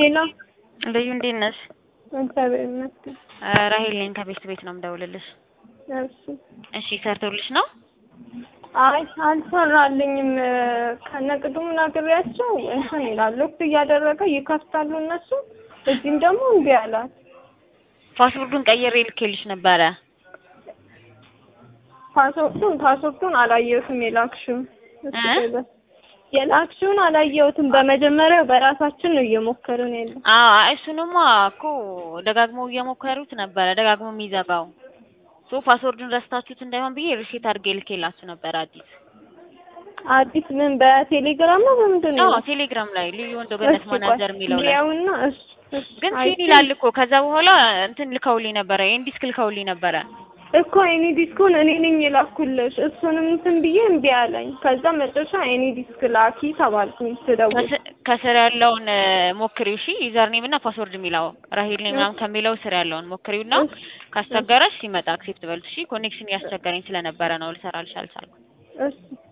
ሄሎ ልዩ እንዴት ነሽ? እግዚአብሔር ይመስገን። ራሄል ነኝ ከቤት ቤት ነው የምደውልልሽ። እሺ እሺ ሰርቶልሽ ነው? አይ አልሰራልኝም። ከነቅዱም ነግሬያቸው እንትን ይላል ሎክ እያደረገ ይከፍታሉ እነሱ። እዚህም ደግሞ እምቢ አላት። ፓስወርዱን ቀይሬ ልኬልሽ ነበረ። ፓስወርዱን ፓስወርዱን አላየሁትም የላክሽውን እሱ እ? በ- የላክሽውን አላየሁትም። በመጀመሪያው በራሳችን ነው እየሞከርን ያለ አዎ እሱንማ እኮ ደጋግመው እየሞከሩት ነበረ፣ ደጋግሞ የሚዘጋው ሶ ፓስወርዱን ረስታችሁት እንዳይሆን ብዬ ሪሴት አድርጌ ልኬላችሁ ነበር። አዲስ አዲስ ምን በቴሌግራም ነው በምንድን ነው? አዎ ቴሌግራም ላይ ልዩ ወንዶ ገነት ማናጀር የሚለው ላይ ያውና እሱ እሱ ግን አይ ሲን ይላል እኮ። ከዛ በኋላ እንትን ልከውልኝ ነበረ፣ ኤንዲስክ ልከውልኝ ነበረ። እኮ ኤኒ ዲስኩን እኔ ነኝ የላኩልሽ። እሱንም እንትን ብዬ እምቢ አለኝ። ከዛ መጨረሻ ኤኒ ዲስክ ላኪ ተባልኩኝ ስደውል። ከስ- ከስር ያለውን እ፣ ሞክሪው እሺ። ዩዘር ኔም እና ፓስወርድ የሚለው ራሄል ኔም ምናምን ከሚለው ስር ያለውን ሞክሪው እና ካስቸገረሽ ሲመጣ አክሴፕት በሉት እሺ። ኮኔክሽን እያስቸገረኝ ስለነበረ ነው ልሰራልሽ አልቻልኩም። እሺ